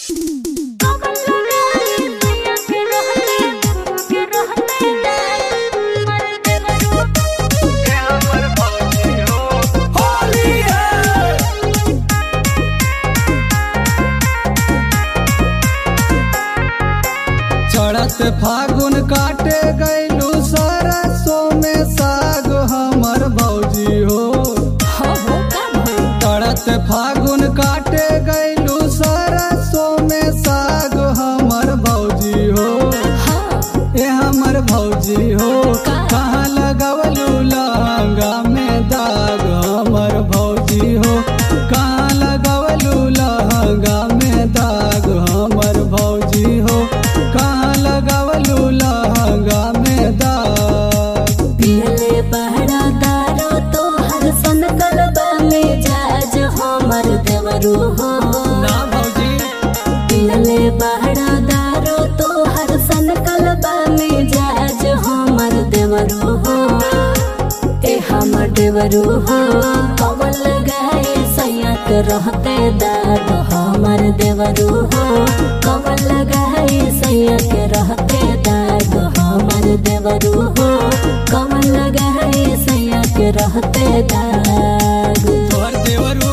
चढ़त फागुन काटे गैलू सरसों में साग हमर भौजी हो चढ़त फागुन काटे गैलू सरसों में साग हमर भौजी हो ए हमर भौजी हो कहाँ लगवलू लहंगा में दाग हमर भौजी हो कहाँ लगवलू लहंगा में दाग हमर भौजी हो कहाँ लगवलू लहंगा में दाग पियले बहरा दारो तो हर सन कलबा में जाज हमर देवरू हो ना भौजी पियले बहरा दारो तो हर सन कलबा में जाज हमर देवरू हो ए हमर देवरू हो कवल गाए सैयक रहते दाद हमर देवरू हो कवल गाए सैयक रहते दाद हमर देवरू हो कवल गाए सैयक रहते दाग तोहर देवरू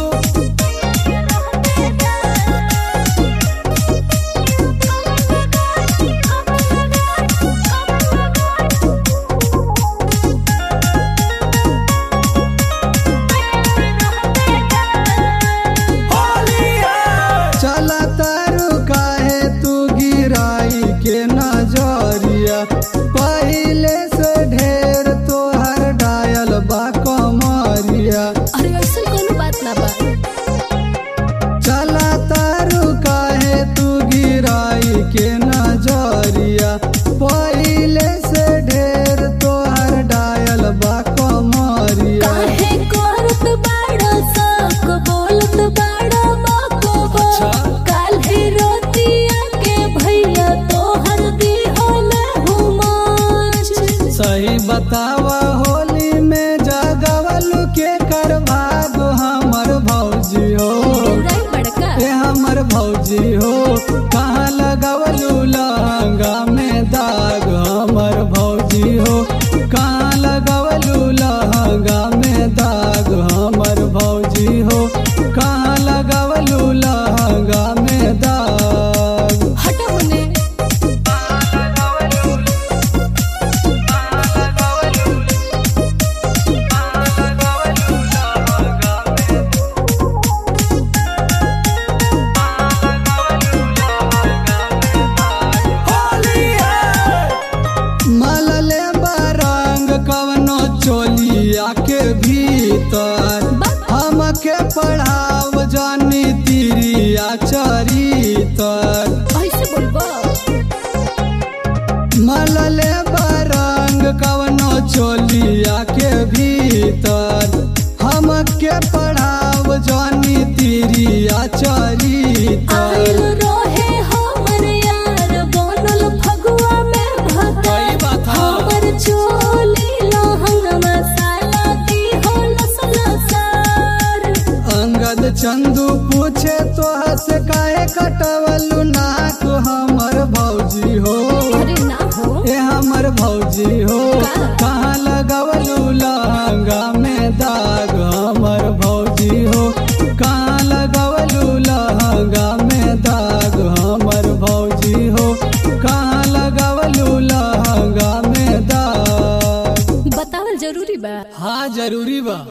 चला तारू काहे तू गिराई के नजरिया पहिले से ढेर तोहर डायल बा कमरिया अरे ऐसा कोनो बात ना बा चला तारू काहे तू गिराई के नजरिया पहिले से ढेर तोहर डायल बा कमरिया काहे करत बाड़ा सक बोलत बाड़ा बाको बा अच्छा। काल्हे रोतिया के भैया तोहर दी होले हुमाच सही बतावा होली में जगवलू के कर भाग हमर भौजी हो बुराई बड़का ए हमर भौजी हो कहाँ लगवलू लहंगा में दाग हमर भौजी हो कहाँ लगवलू लहंगा में दाग हमर भौजी हो कहाँ लगवलू लहंगा में दाग हट होने मलले बरंग कवनो चोलिया के भीतर हमके पढ़ाव जानी तिरिया चरितर ऐसे बोलबो मलले बरंग कवनो चोलिया के भीतर हमके पढ़ाव जानी तिरिया आइल चरितर रहे हमर यार बनल फगुआ में भता सही बात है। हमर चोली लहंगवा साला दी हो लसलसार अंगद चंदू पूछे तो हंस काहे कटवलू नाक हमर भौजी हो अरे ना हो ए हमर भौजी हो कहाँ लगवलू लहंगा में दाग हमर भौजी हो कहाँ लगवलू लहंगा में दाग हमर भौजी हो कहाँ लगवलू लहंगा में दाग बतावल जरूरी बा हाँ जरूरी बा